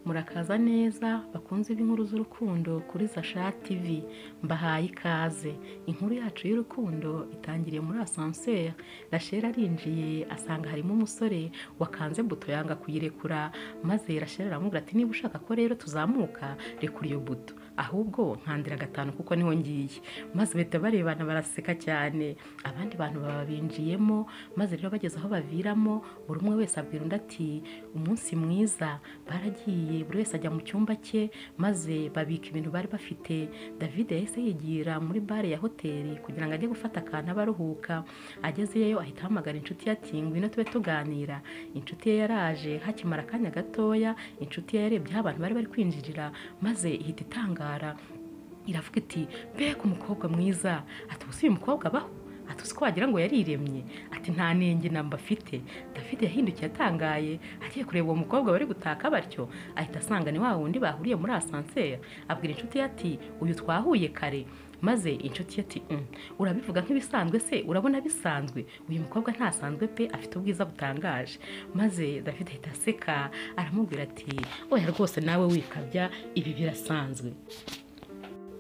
murakaza neza bakunze b'inkuru z'urukundo kuri Sasha TV mbahaye ikaze inkuru yacu y'urukundo itangiriye muri asanseri Rachel arinjiye asanga harimo umusore wakanze buto yanga kuyirekura maze Rachel aramubwira ati niba ushaka ko rero tuzamuka rekura iyo buto ahubwo nkandira gatanu kuko niho ngiye maze bahita barebana baraseka cyane abandi bantu baba binjiyemo maze rero bageze aho baviramo buri umwe wese abwira undi ati umunsi mwiza baragiye buri wese ajya mu cyumba cye maze babika ibintu bari bafite david yahise yigira muri bare ya hoteli kugira ngo ajye gufata akantu aba aruhuka agezeyo ahita ahamagara inshuti ye ati ngwino tube tuganira inshuti ye yaraje hakimara akanya gatoya inshuti ye yarebye aho abantu bari bari kwinjirira maze ihita itangara iravuga iti mbega umukobwa mwiza ati ubu si uyu mukobwa abaho ati uzi ko wagira ngo yariremye ati nta nenge namba afite david yahindukiye atangaye agiye kureba uwo mukobwa bari gutaka batyo ahita asanga ni wa wundi bahuriye muri asanseri abwira inshuti ye ati uyu twahuye kare maze inshuti ye ati "Mm, urabivuga nk'ibisanzwe se urabona bisanzwe uyu mukobwa ntasanzwe pe afite ubwiza butangaje maze david ahita aseka aramubwira ati oya rwose nawe wikabya ibi birasanzwe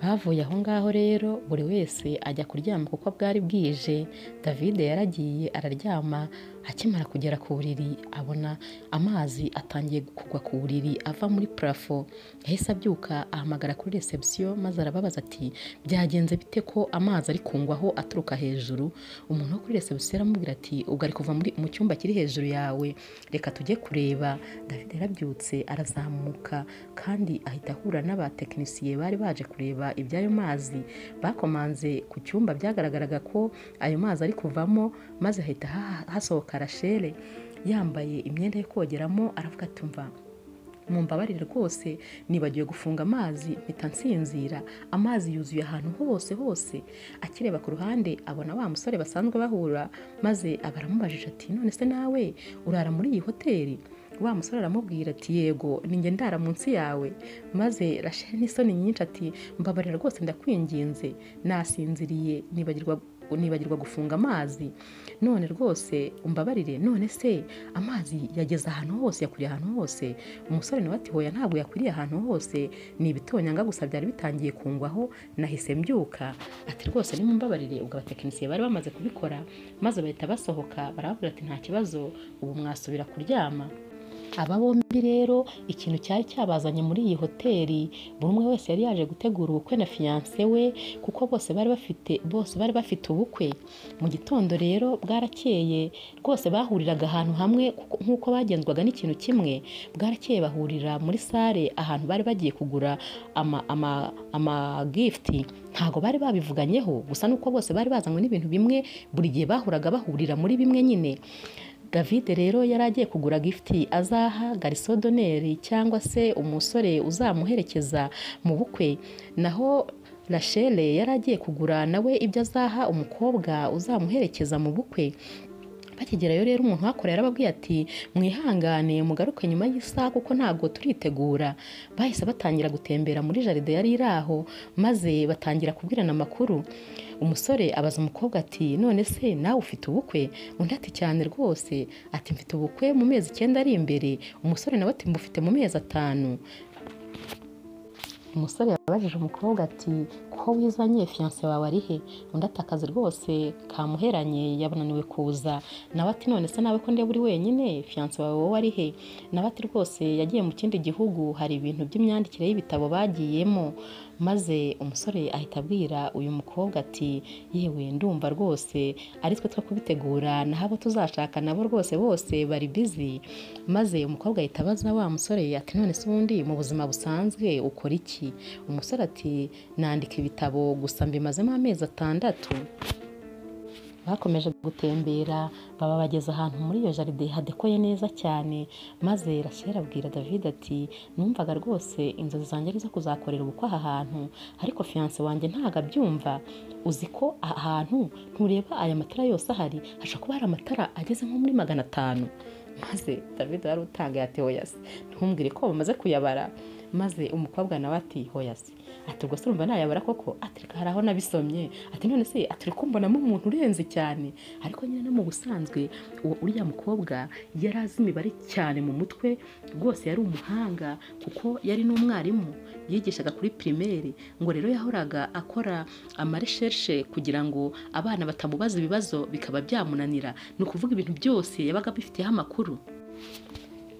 bavuye aho ngaho rero buri wese ajya kuryama kuko bwari bwije david yaragiye araryama akimara kugera ku buriri abona amazi atangiye kugwa ku buriri ava muri parafo yahise abyuka ahamagara kuri reception maze arababaza ati byagenze bite ko amazi ari kungwaho aturuka hejuru umuntu wo kuri reception aramubwira ati ubwo ari kuva muri- mu cyumba kiri hejuru yawe reka tujye kureba david yarabyutse arazamuka kandi ahita ahura n'abatekinisiye bari baje kureba iby'ayo mazi bakomanze ku cyumba byagaragaraga ko ayo mazi ari kuvamo maze hahita ha- hasohoka rashele yambaye imyenda yo kogeramo aravuga ati mva mumbabarire rwose nibagiwe gufunga amazi mpita nsinzira amazi yuzuye ahantu hose hose akireba ku ruhande abona wa musore basanzwe bahura maze aba aramubajije ati none se nawe urara muri iyi hoteli wa musore aramubwira ati yego ninjye ndara munsi yawe maze rasheli n'isoni nyinshi ati mbabarira rwose ndakwinginze nasinziriye nibagirwa nibagirwa gufunga amazi none rwose umbabarire none se amazi yageze ahantu hose yakwiriye ahantu hose umusore nawe ati hoya ntabwo yakwiriye ahantu hose ni ibitonyanga gusa byari bitangiye kungwaho nahise mbyuka ati rwose nimumbabarire ubwo abatekinisiye bari bamaze kubikora maze bahita basohoka barababwira ati nta kibazo ubu mwasubira kuryama aba bombi rero ikintu cyari cyabazanye muri iyi hoteli buri umwe wese yari yaje gutegura ubukwe na fiyanse we kuko bose bari bafite bose bari bafite ubukwe mu gitondo rero bwarakeye rwose bahuriraga ahantu hamwe kuko- nk'uko bagenzwaga n'ikintu kimwe bwarakeye bahurira muri sale ahantu bari bagiye kugura ama, ama, ama gifti ntabwo bari babivuganyeho gusa nuko bose bari bazanywe n'ibintu bimwe buri gihe bahuraga bahurira muri bimwe nyine david rero yari agiye kugura gifuti azaha garisodoneri cyangwa se umusore uzamuherekeza mu bukwe naho rashele yari agiye kugura nawe ibyo azaha umukobwa uzamuherekeza mu bukwe bakigerayo rero umuntu uhakorera yarababwiye ati mwihangane mugaruke nyuma y'isaha kuko ntabwo turitegura bahise batangira gutembera muri jaride yari iri aho maze batangira kubwirana amakuru umusore abaza umukobwa ati none se nawe ufite ubukwe undi ati cyane rwose ati mfite ubukwe mu mezi icyenda ari imbere umusore nawe ati mbufite mu mezi atanu umusore yabajije umukobwa ati ko wizanye fiyanse wawe ari he undi ati akazi rwose kamuheranye yabananiwe kuza nawe ati none se nawe ko ndeba uri wenyine fiyanse wawe wowe ari he nawe ati rwose yagiye mu kindi gihugu hari ibintu by'imyandikire y'ibitabo bagiyemo maze umusore ahita abwira uyu mukobwa ati yewe ndumva rwose ari twe two kubitegura naho abo tuzashaka nabo rwose bose bari bizi maze umukobwa ahita abaza wa musore ati none se ubundi mu buzima busanzwe ukora iki umusore ati nandika ibitabo gusa mbimazemo amezi atandatu bakomeje gutembera baba bageze ahantu muri iyo jaride hadekoye neza cyane maze Rachel abwira David ati numvaga rwose inzozi zanjye ari izo kuzakorera ubukwe aha hantu ariko fiyanse wanjye ntabwo abyumva uzi ko aha hantu ntureba aya matara yose ahari hashobora kuba hari amatara ageze nko muri magana atanu maze David wari utangaye ati hoya se ntumbwire ko bamaze kuyabara maze umukobwa nawe ati hoya se ati ubwo se urumva nayabara koko ati reka hari aho nabisomye ati none se ati uri kumbonamo umuntu urenze cyane ariko nyine no mu busanzwe uwo uriya mukobwa yari azi imibare cyane mu mutwe rwose yari umuhanga kuko yari n'umwarimu yigishaga kuri pirimeri ngo rero yahoraga akora amaresherishe kugira ngo abana batamubaza ibibazo bikaba byamunanira ni ukuvuga ibintu byose yabaga abifiteho amakuru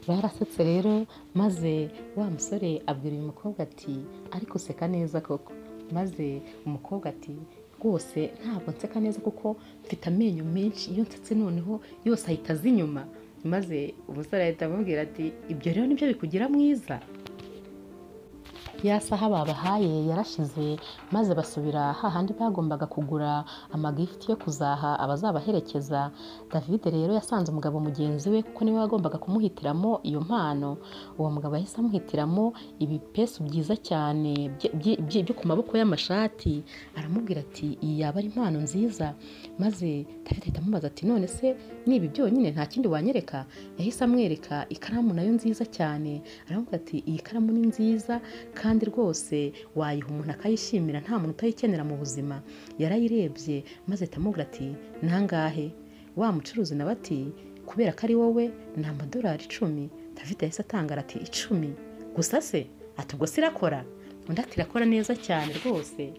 barasetse rero maze wa musore abwira uyu mukobwa ati ariko useka neza koko maze umukobwa ati rwose ntabwo nseka neza kuko mfite amenyo menshi iyo nsetse noneho yose ahita aza inyuma maze umusore ahita amubwira ati ibyo rero nibyo bikugira mwiza ya saha babahaye yarashize maze basubira hahandi bagombaga kugura amagifuti yo kuzaha abazabaherekeza david rero yasanze umugabo mugenzi we kuko niwe wagombaga kumuhitiramo iyo mpano uwo mugabo yahise amuhitiramo ibipesu byiza cyane byo ku maboko y'amashati aramubwira ati iyi yaba ari impano nziza maze david ahita amubaza ati none se niba byonyine nta kindi wanyereka yahise amwereka ikaramu nayo nziza cyane aramubwira ati iyi karamu ni nziza kandi kandi rwose wayiha umuntu akayishimira nta muntu utayikenera mu buzima yarayirebye maze atamubwira ati nangahe wa mucuruzi nawe ati kubera ko ari wowe ni amadolari icumi david yahise atangara ati icumi gusa se ati ubwo se irakora undi ati irakora neza cyane rwose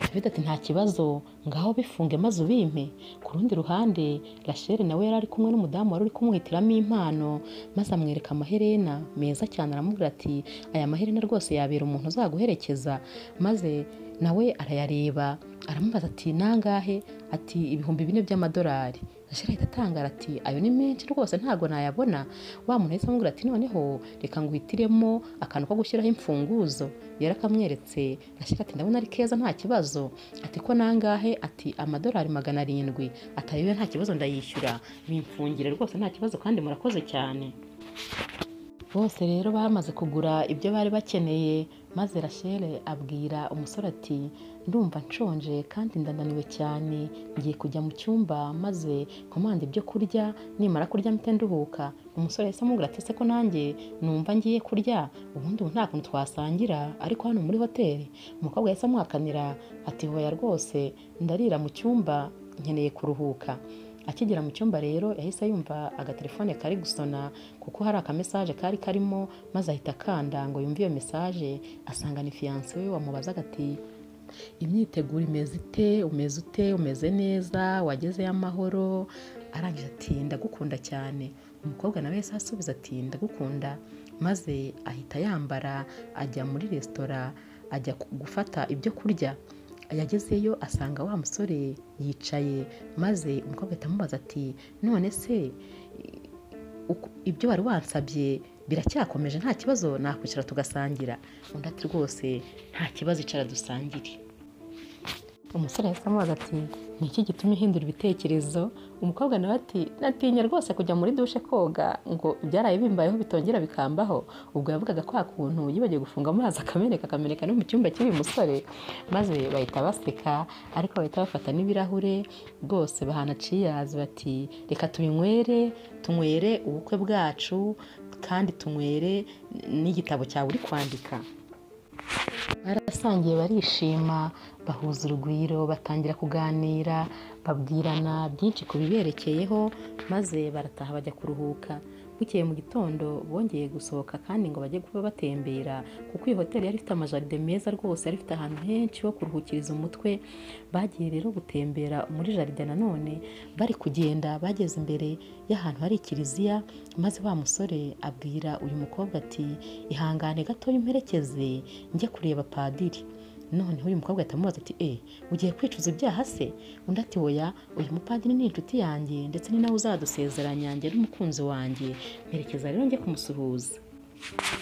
david ati nta kibazo ngaho bifunge maze ubimpe ku rundi ruhande rasheli nawe yari ari kumwe n'umudamu wari uri kumuhitiramo impano maze amwereka amaherena meza cyane aramubwira ati aya maherena rwose yabera umuntu uzaguherekeza maze nawe arayareba aramubaza ati nangahe ati ibihumbi bine by'amadolari ahita atangara ati ayo ni menshi rwose ntabwo nayabona wa muntu ahise amubwira ati noneho reka nguhitiremo akantu ko gushyiraho imfunguzo yari akamweretse ashyira ati ndabona ari keza nta kibazo ati ko nangahe ati amadolari magana arindwi atayewe nta kibazo ndayishyura bimfungire rwose nta kibazo kandi murakoze cyane bose rero bamaze kugura ibyo bari bakeneye maze rashele abwira umusore ati ndumva nshonje kandi ndananiwe cyane ngiye kujya mu cyumba maze komanda ibyo kurya nimara kurya mpita nduhuka umusore yahise amubwira ati se ko nanjye numva ngiye kurya ubundi ubu nta kuntu twasangira ariko hano muri hoteli umukobwa yahise amuhakanira ati hoya rwose ndarira mu cyumba nkeneye kuruhuka akigera mu cyumba rero yahise yumva agatelefone kari gusona kuko hari akamesaje kari karimo maze ahita akanda ngo yumve iyo mesaje asanga ni fiyanse we wamubazaga ati imyiteguro imeze ite umeze ute umeze neza wagezeyo amahoro arangije ati ndagukunda cyane umukobwa nawe yahise asubiza ati ndagukunda maze ahita yambara ajya muri resitora ajya gufata ibyo kurya yagezeyo asanga wa musore yicaye maze umukobwa ahita amubaza ati none se ibyo wari wansabye biracyakomeje nta kibazo nakwicara tugasangira undi ati rwose nta kibazo icara dusangire umusore yahise amubaza ati ni iki gituma uhindura ibitekerezo umukobwa nawe ati natinya rwose kujya muri dushe koga ngo ibyaraye bimbayeho bitongera bikambaho ubwo yavugaga kwa kuntu yibagiwe gufunga amazi akameneka akameneka no mu cyumba cy'uyu musore maze bahita baseka ariko bahita bafata n'ibirahure rwose bahana ciyazi bati reka tubinywere tunywere ubukwe bwacu kandi tunywere n'igitabo cyawe uri kwandika barasangiye barishima bahuza urugwiro batangira kuganira babwirana byinshi ku biberekeyeho maze barataha bajya kuruhuka bukeye mu gitondo bongeye gusohoka kandi ngo bajye kuba batembera kuko iyi hoteli yari ifite amajaride meza rwose yari ifite ahantu henshi ho kuruhukiriza umutwe bagiye rero gutembera muri jaride nanone bari kugenda bageze imbere y'ahantu hari ikiliziya maze wa musore abwira uyu mukobwa ati ihangane gatoya imperekeze njye kureba padiri noneho uyu mukobwa ahita amubaza ati eee ugiye kwicuza ibyaha se undi ati woya uyu mupadiri ni inshuti yanjye ndetse ni nawe uzadusezeranya njye n'umukunzi wanjye mperekeza rero njye kumusuhuza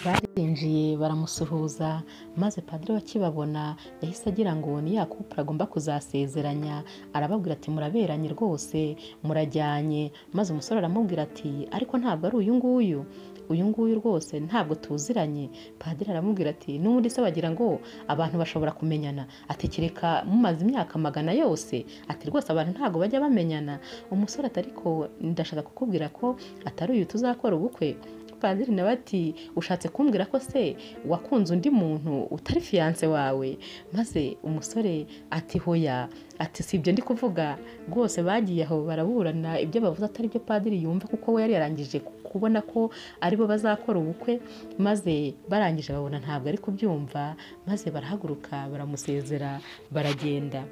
barinjiye baramusuhuza maze padiri bakibabona yahise agira ngo ni ya kupura agomba kuzasezeranya arababwira ati muraberanye rwose murajyanye maze umusore aramubwira ati ariko ntabwo ari uyu nguyu uyu nguyu rwose ntabwo tuziranye padiri aramubwira ati n'ubundi se bagira ngo abantu bashobora kumenyana atekereka mumaze imyaka magana yose ati rwose abantu ntabwo bajya bamenyana umusore atari ko ndashaka kukubwira ko atari uyu tuzakora ubukwe padiri nawe ati ushatse kumbwira ko se wakunze undi muntu utari fiyanse wawe maze umusore ati hoya ati si ibyo ndi kuvuga rwose bagiye aho baraburana ibyo bavuze atari byo padiri yumva kuko we yari yarangije kubona ko aribo bazakora ubukwe maze barangije babona ntabwo ari kubyumva maze barahaguruka baramusezera baragenda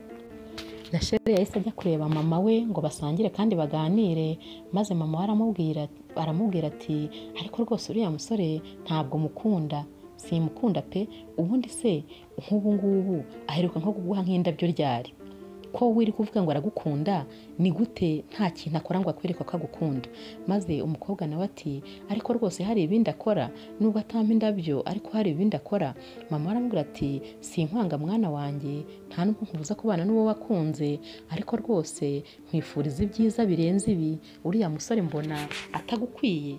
na shere yahise ajya kureba mama we ngo basangire kandi baganire maze mama we aramubwira aramubwira ati ariko rwose uriya musore ntabwo mukunda simukunda pe ubundi se nk'ubu ngubu aheruka nko kuguha nk'indabyo ryari ko wiri kuvuga ngo aragukunda ni gute nta kintu akora ngo akwereke ko agukunda maze umukobwa nawe ati ariko rwose hari ibindi akora nubwo atampa indabyo ariko hari ibindi akora mama aramubwira ati sinkwanga mwana wanjye nta nubwo nkubuza kubana n'uwo wakunze ariko rwose nkwifuriza ibyiza birenze ibi uriya musore mbona atagukwiye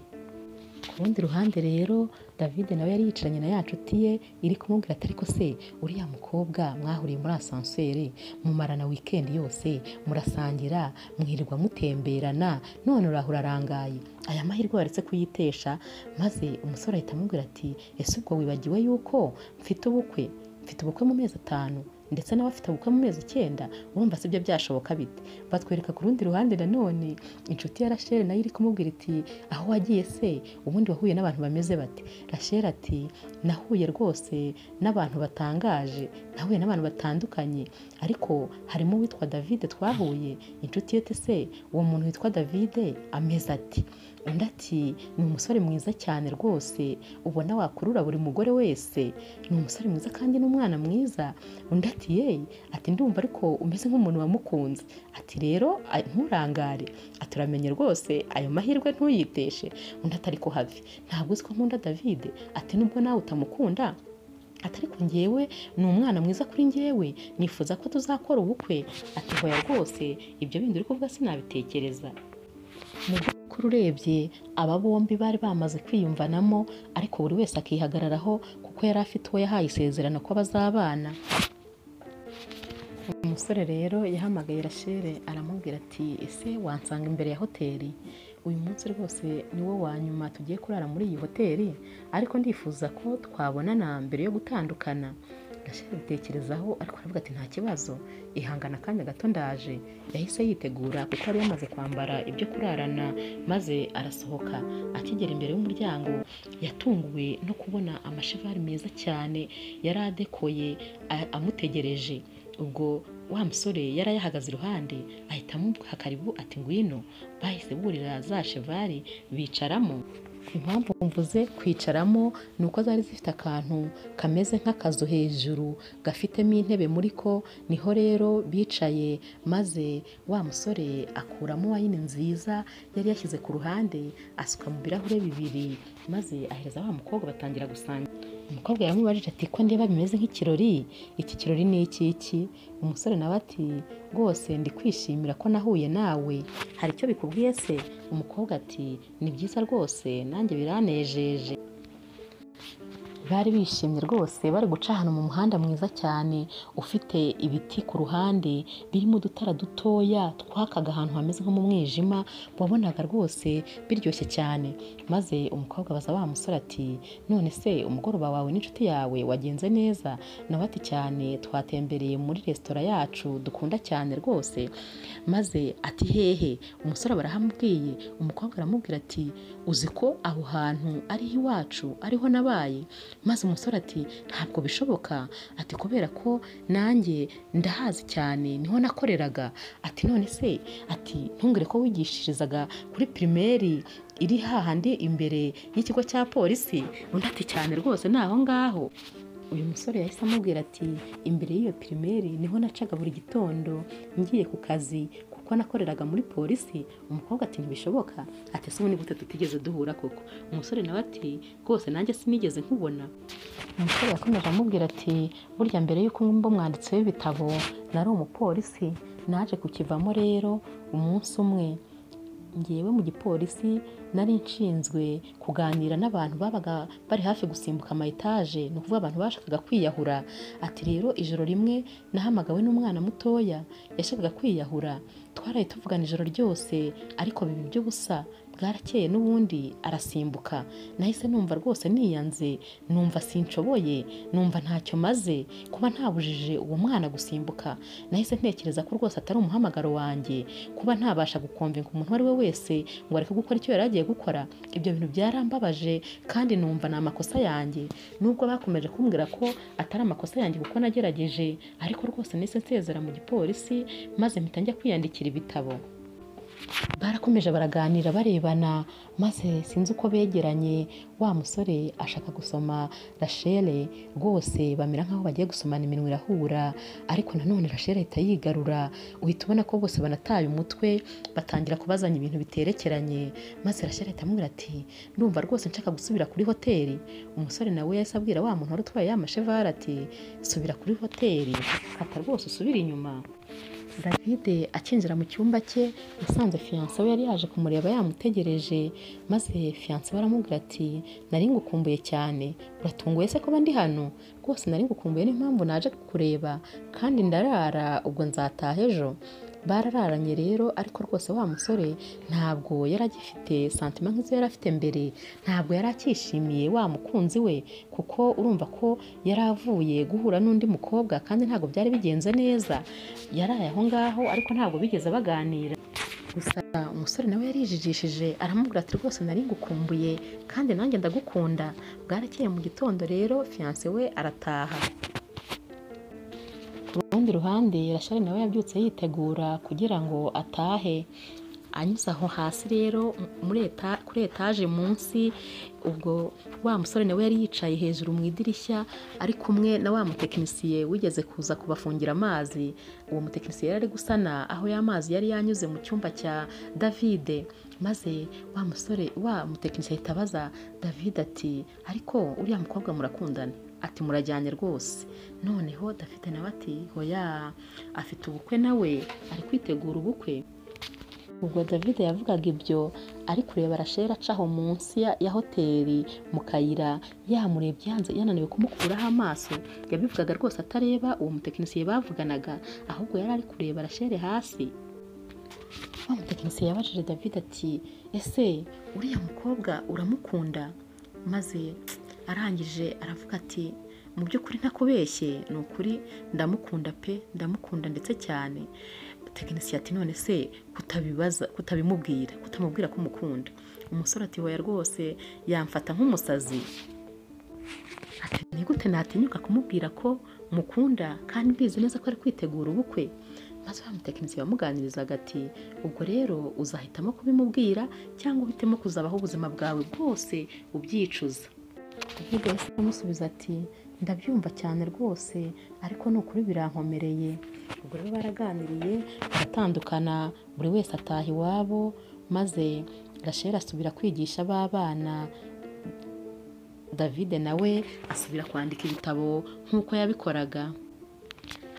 ku rundi ruhande rero david nawe yari yicaranye na ya nshuti ye iri kumubwira ati ariko se uriya mukobwa mwahuriye muri asanseri mumarana wikendi yose murasangira mwirirwa mutemberana none urahura arangaye aya mahirwe baretse kuyitesha maze umusore ahita amubwira ati ese ubwo wibagiwe yuko mfite ubukwe mfite ubukwe mu mezi atanu ndetse n'abafite ubukwe mu mezi icyenda urumva si byo byashoboka bite batwereka ku rundi ruhande nanone inshuti ya rachel nayo iri kumubwira iti aho wagiye se ubundi wahuye n'abantu bameze bate rachel ati nahuye rwose n'abantu batangaje nahuye n'abantu batandukanye ariko harimo uwitwa david twahuye inshuti ye se uwo muntu witwa david ameze ati undi ati ni umusore mwiza cyane rwose ubona wakurura buri mugore wese ni umusore mwiza kandi n'umwana mwiza undi ati yeyi ati ndumva ariko umeze nk'umuntu wamukunze ati rero nturangare ati uramenye rwose ayo mahirwe ntuyiteshe undi atari ko habi ntabwo uzi ko nkunda david ati nubwo nawe utamukunda atari ku ngewe ni umwana mwiza kuri ngewe nifuza ko tuzakora ubukwe ati hoya rwose ibyo bindi uri kuvuga sinabitekereza mu by'ukuri urebye aba bombi bari bamaze kwiyumvanamo ariko buri wese akihagararaho kuko yari afite uwo yahaye isezerano ko bazabana umusore rero yahamagaye rashere aramubwira ati ese wansanga imbere ya hoteli uyu munsi rwose ni wo wa nyuma tugiye kurara muri iyi hoteli ariko ndifuza ko twabonana mbere yo gutandukana gashyira bitekerezaho ariko aravuga ati nta kibazo ihangana akanya gato ndaje yahise yitegura kuko yari yamaze kwambara ibyo kurarana maze arasohoka akigera imbere y'umuryango yatunguwe no kubona amashivari meza cyane yari adekoye amutegereje ubwo wa musore yari ayahagaze iruhande ahita amuha karibu ati ngwino bahise burira za cheval bicaramo impamvu mvuze kwicaramo ni uko zari zifite akantu kameze nk'akazu hejuru gafitemo intebe muri ko niho rero bicaye maze wa musore akuramo wayini nziza yari yashyize ku ruhande asuka mu birahure bibiri maze ahereza wa mukobwa batangira gusangira umukobwa yaramubajije ati ko ndeba bimeze nk'ikirori iki kirori ni ikiki umusore nawe ati rwose ndi kwishimira ko nahuye nawe hari icyo bikubwiye se umukobwa ati ni byiza rwose nanjye biranejeje bari bishimye rwose bari guca ahantu mu muhanda mwiza cyane ufite ibiti ku ruhande birimo udutara dutoya twakaga ahantu hameze nko mu mwijima wabonaga rwose biryoshye cyane maze umukobwa abaza wa musore ati none se umugoroba wawe n'inshuti yawe wagenze neza nawe ati cyane twatembereye muri resitora yacu dukunda cyane rwose maze ati hehe umusore barahamubwiye umukobwa aramubwira ati uzi ko aho hantu ariho iwacu ariho nabaye maze umusore ati ntabwo bishoboka ati kubera ko nanjye ndahazi cyane niho nakoreraga ati none se ati ntungire ko wigishirizaga kuri pirimeri iri hahandi imbere y'ikigo cya polisi undi ati cyane rwose ni aho ngaho uyu musore yahise amubwira ati imbere y'iyo pirimeri niho nacaga buri gitondo ngiye ku kazi kuko nakoreraga muri polisi umukobwa ati ntibishoboka ati ese ubundi gute tutigeze duhura koko umusore nawe ati rwose nanjye sinigeze nkubona umusore yakomeje amubwira ati burya mbere y'uko ngomba umwanditsi w'ibitabo nari umupolisi naje kukivamo rero umunsi umwe ngewe mu gipolisi nari nshinzwe kuganira n'abantu babaga bari hafi gusimbuka amayetaje ni ukuvuga abantu bashakaga kwiyahura ati rero ijoro rimwe nahamagawe n'umwana mutoya yashakaga kwiyahura twaraye tuvugana ijoro ryose ariko biba iby'ubusa bwarakeye n'ubundi arasimbuka nahise numva rwose niyanze numva sinshoboye numva ntacyo maze kuba ntabujije uwo mwana gusimbuka nahise ntekereza ko rwose atari umuhamagaro wanjye kuba ntabasha gukomvinga umuntu uwo ari we wese ngo areke gukora icyo yari agiye gukora ibyo bintu byarambabaje kandi numva ni amakosa yanjye nubwo bakomeje kumbwira ko atari amakosa yanjye kuko nagerageje ariko rwose nahise nsezera mu gipolisi maze mpita njya kwiyandikira ibitabo barakomeje baraganira barebana maze sinzi uko begeranye wa musore ashaka gusoma rashele rwose bamera nk'aho bagiye gusomana iminwa irahura ariko nanone rashele ahita yigarura uhita ubona ko bose banataye umutwe batangira kubazanya ibintu biterekeranye maze rashele ahita amubwira ati ndumva rwose nshaka gusubira kuri hoteli umusore nawe yahise abwira wa muntu wari utwaye ya mashevara ati subira kuri hoteli kata rwose usubire inyuma David akinjira mu cyumba cye yasanze fiyanse we yari yaje kumureba yamutegereje maze fiyanse we aramubwira ati nari ngukumbuye cyane uratunguye se kuba ndi hano rwose nari ngukumbuye n'impamvu naje kukureba kandi ndarara ubwo nzataha ejo barararanye rero ariko rwose wa musore ntabwo yari agifite santima nk'izo yari afite mbere ntabwo yari akishimiye wa mukunzi we kuko urumva ko yari avuye guhura n'undi mukobwa kandi ntabwo byari bigenze neza yaraye aho ngaho ariko ntabwo bigeze baganira gusa umusore nawe yarijijishije aramubwira ati rwose nari ngukumbuye kandi nanjye ndagukunda bwarakeye mu gitondo rero fiyanse we arataha ku rundi ruhande rashari nawe yabyutse yitegura kugira ngo atahe anyuze aho hasi rero kuri etaje munsi ubwo wa musore nawe yari yicaye hejuru mu idirishya ari kumwe na wa mutekinisiye wigeze kuza kubafungira amazi uwo mutekinisiye yari ari gusana aho ya mazi yari yanyuze mu cyumba cya davide maze wa musore wa mutekinisiye ahita abaza davide ati ariko uriya mukobwa murakundana ati murajyanye rwose noneho dafite nawe ati hoya afite ubukwe nawe ari kwitegura ubukwe ubwo david yavugaga ibyo ari kureba rashera acaho munsi ya hoteli mu kayira yamurebye yanze yananiwe kumukuraho amaso yabivugaga rwose atareba uwo mutekinisiye bavuganaga ahubwo yari ari kureba rashera hasi wa mutekinisiye yabajije david ati ese uriya mukobwa uramukunda maze arangije aravuga ati mu by'ukuri ntakubeshye ni ukuri ndamukunda pe ndamukunda ndetse cyane tekinisiye ati none se kutabibaza kutabimubwira kutamubwira ko umukunda umusore ati wowe rwose yamfata nk'umusazi ati ni gute natinyuka kumubwira ko mukunda kandi mbizi neza ko ari kwitegura ubukwe maze wa mutekinisiye bamuganirizaga ati ubwo rero uzahitamo kubimubwira cyangwa uhitemo kuzabaho ubuzima bwawe bwose ubyicuza david yahise amusubiza ati ndabyumva cyane rwose ariko ni ukuri birankomereye ubwo rero baraganiriye baratandukana buri wese ataha iwabo maze gashera asubira kwigisha b'abana david nawe asubira kwandika ibitabo nk'uko yabikoraga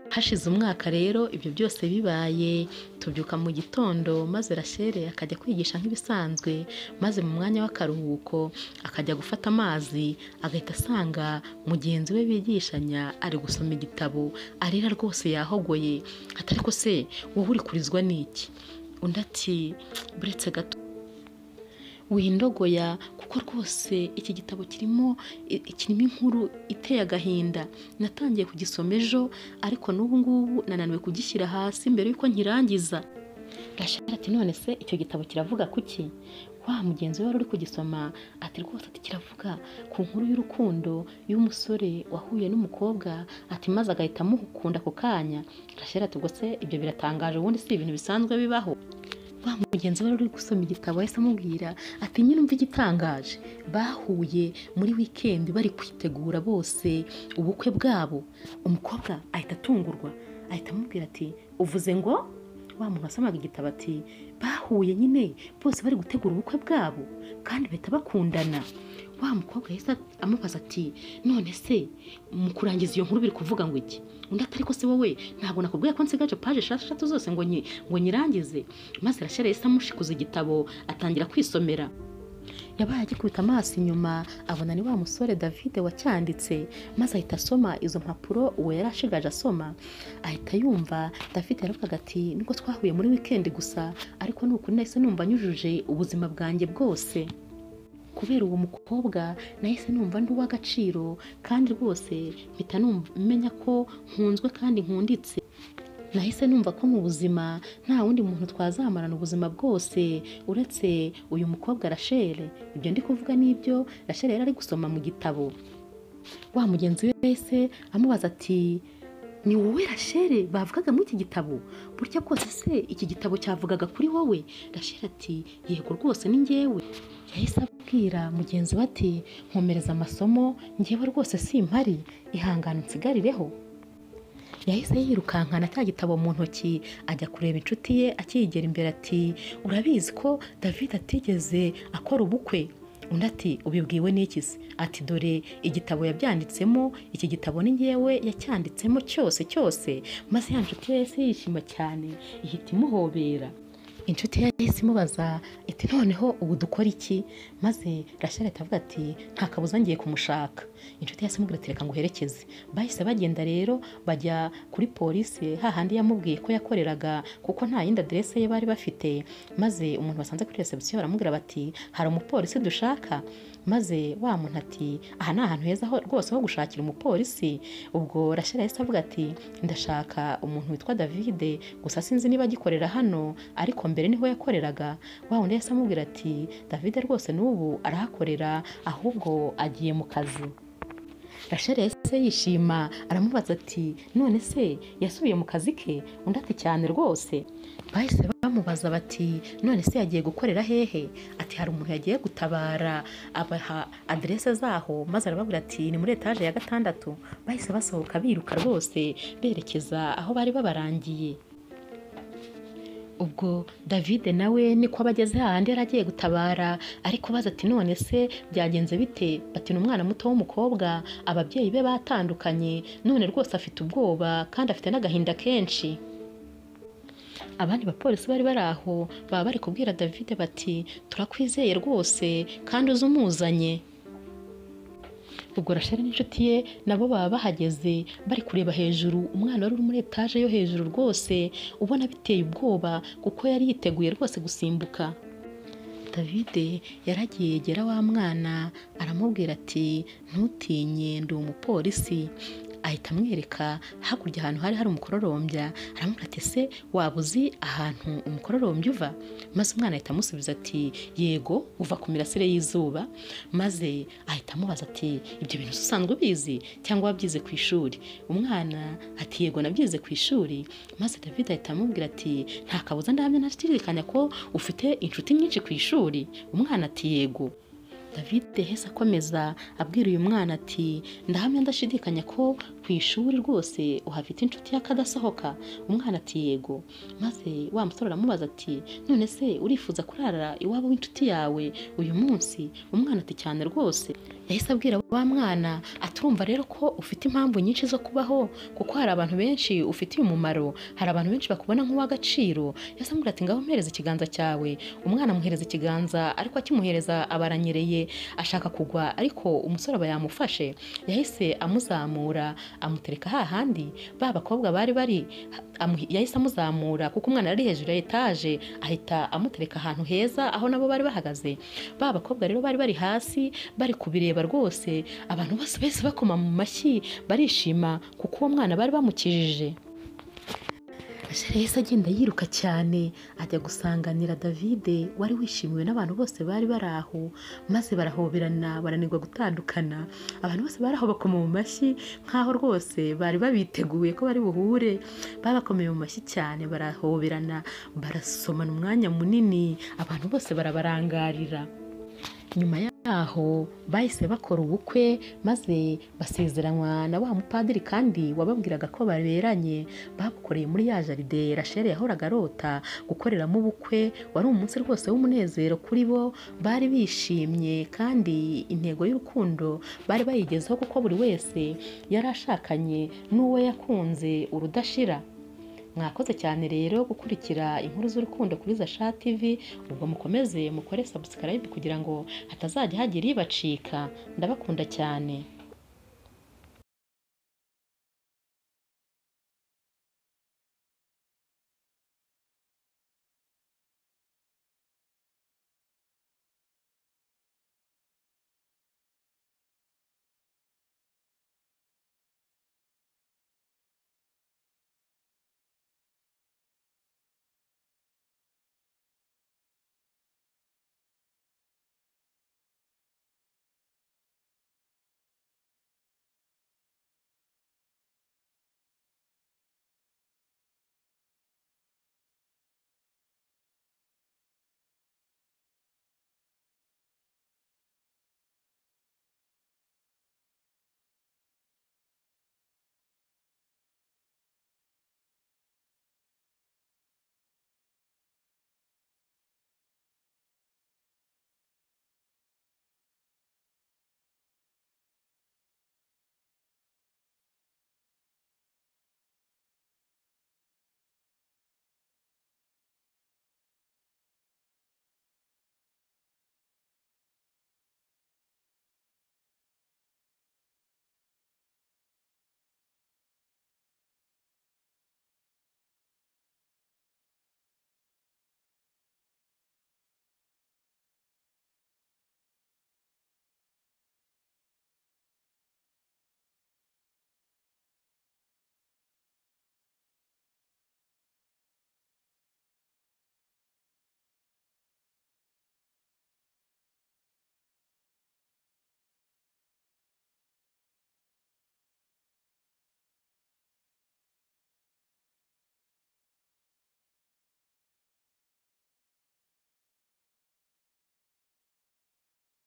hashize umwaka rero ibyo byose bibaye tubyuka mu gitondo maze rashere akajya kwigisha nk'ibisanzwe maze mu mwanya w'akaruhuko akajya gufata amazi agahita asanga mugenzi we bigishanya ari gusoma igitabo arira rwose yahogoye atari ko se wowe uri kurizwa n'iki undi ati buretse gato windogoya kuko rwose iki gitabo kirimo kirimo inkuru iteye agahinda natangiye kugisoma ejo ariko n'ubu ngubu nananiwe kugishyira hasi mbere y'uko nkirangiza gashara ati none se icyo gitabo kiravuga kuki wa mugenzi we wari uri kugisoma ati rwose ati kiravuga ku nkuru y'urukundo y'umusore wahuye n'umukobwa ati maze agahita amukunda ako kanya gashara ati ubwo se ibyo biratangaje ubundi si ibintu bisanzwe bibaho wa mugenzi wari uri gusoma igitabo yahise amubwira ati nyine umva igitangaje bahuye muri wikendi bari kwitegura bose ubukwe bwabo umukobwa ahita atungurwa ahita amubwira ati uvuze ngo wa muntu wasomaga igitabo ati bahuye nyine bose bari gutegura ubukwe bwabo kandi bahita bakundana wa mukobwa yahise amubaza ati none se mu kurangiza iyo nkuru biri kuvuga ngo iki undi atari ko se wowe ntabwo nakubwiye ko nsigaje paje eshatu zose ngo ngo nyirangize maze arashyira yahise amushikuza igitabo atangira kwisomera yabaye agikubita amaso inyuma abona ni wa musore david wacyanditse maze ahita asoma izo mpapuro uwo yari ashigaje asoma ahita yumva david yaravuga ati nubwo twahuye muri wikendi gusa ariko ni ukuri nahise numva nyujuje ubuzima bwanjye bwose kubera uwo mukobwa nahise numva ndi uw'agaciro kandi rwose mpita numva- menya ko nkunzwe kandi nkunditse nahise numva ko mu buzima nta wundi muntu twazamarana ubuzima bwose uretse uyu mukobwa rashele ibyo ndi kuvuga n'ibyo rashele yari ari gusoma mu gitabo wa mugenzi we wese amubaza ati ni wowe rashele bavugaga muri iki gitabo burya bwose se iki gitabo cyavugaga kuri wowe rashele ati yego rwose ni njyewe yahise abwira mugenzi we ati nkomereza amasomo njyewe rwose simpari ihangane unsigarireho yahise yirukankana cya gitabo mu ntoki ajya kureba inshuti ye akiyigera imbere ati urabizi ko david atigeze akora ubukwe undi ati ubibwiwe n'iki se ati dore igitabo yabyanditsemo iki gitabo ni ngewe yacyanditsemo cyose cyose maze ya nshuti ye yahise yishima cyane ihita imuhobera inshuti ye yahise imubaza iti noneho ubu dukora iki maze rashel ahita avuga ati nta kabuza ngiye kumushaka inshuti ye yahise imubwira ati reka nguherekeze bahise bagenda rero bajya kuri polisi hahandi yamubwiye ko yakoreraga kuko nta yindi aderese ye bari bafite maze umuntu basanze kuri resebusiyo baramubwira bati hari umupolisi dushaka maze wa muntu ati aha ni ahantu heza ho- rwose ho gushakira umupolisi ubwo rashel yahise avuga ati ndashaka umuntu witwa davide gusa sinzi niba agikorera hano ariko mbere niho yakoreraga wa wundi yahise amubwira ati davide rwose n'ubu arahakorera ahubwo agiye mu kazi rashel yahise yishima aramubaza ati none se yasubiye mu kazi ke undi ati cyane rwose bahise bamubaza bati none se yagiye gukorera hehe ati hari umuntu yagiye gutabara abaha aderese zaho maze arababwira ati ni muri etaje ya gatandatu bahise basohoka biruka rwose berekeza aho bari babarangiye ubwo david nawe niko aba ageze hahandi yari agiye gutabara ariko baza ati none se byagenze bite bati ni umwana muto w'umukobwa ababyeyi be batandukanye none rwose afite ubwoba kandi afite n'agahinda kenshi abandi bapolisi bari bari aho baba bari kubwira david bati turakwizeye rwose kandi uze umuzanye ubwo rasheli n'inshuti ye nabo baba bahageze bari kureba hejuru umwana wari uri muri etaje yo hejuru rwose ubona biteye ubwoba kuko yari yiteguye rwose gusimbuka davide yaragiye yegera wa mwana aramubwira ati ntutinye ndi umupolisi ahita amwereka hakurya ahantu hari hari umukororombya aramubwira ati ese waba uzi ahantu umukororombya uva maze umwana ahita amusubiza ati yego uva ku mirasire y'izuba maze ahita amubaza ati ibyo bintu usanzwe ubizi cyangwa wabyize ku ishuri umwana ati yego nabyize ku ishuri maze david ahita amubwira ati nta kabuza ndabyo ntashidikanya ko ufite inshuti nyinshi ku ishuri umwana ati yego david yahise akomeza abwira uyu mwana ati ndahamya ndashidikanya ko ku ishuri rwose uhafite inshuti y'akadasohoka umwana ati yego maze wa musore aramubaza ati none se urifuza kurara iwabo w'inshuti yawe uyu munsi umwana ati cyane rwose yahise abwira wa mwana aturumva rero ko ufite impamvu nyinshi zo kubaho kuko hari abantu benshi ufitiye umumaro hari abantu benshi bakubona nk'uw'agaciro yahise amubwira ati ngaho mpereza ikiganza cyawe umwana amuhereza ikiganza ariko akimuhereza abaranyereye ashaka kugwa ariko umusore aba yamufashe yahise amuzamura amutereka hahandi ba bakobwa bari bari amu- yahise amuzamura kuko umwana yari hejuru ya etaje ahita amutereka ahantu heza aho nabo bari bahagaze ba bakobwa rero bari bari hasi bari kubireba rwose abantu bose bese bakoma mu mashyi barishima kuko uwo mwana bari bamukijije Rasheli yahise agenda yiruka cyane ajya gusanganira Davide wari wishimiwe n'abantu bose bari bari aho maze barahoberana baranirwa gutandukana abantu bose bari aho bakoma mu mashyi nk'aho rwose bari babiteguye ko bari buhure babakomeye mu mashyi cyane barahoberana barasomana umwanya munini abantu bose barabarangarira nyuma yaho bahise bakora ubukwe maze basezeranywa na wa mupadiri kandi wababwiraga ko baberanye babukoreye muri ya jaride rasheli yahoraga arota gukoreramo ubukwe wari umunsi rwose w'umunezero kuri bo bari bishimye kandi intego y'urukundo bari bayigezeho kuko buri wese yari ashakanye n'uwo yakunze urudashira mwakoze cyane rero gukurikira inkuru z'urukundo kuri Zasha TV ubwo mukomeze mukore subscribe kugira ngo hatazajya hagira ibacika ndabakunda cyane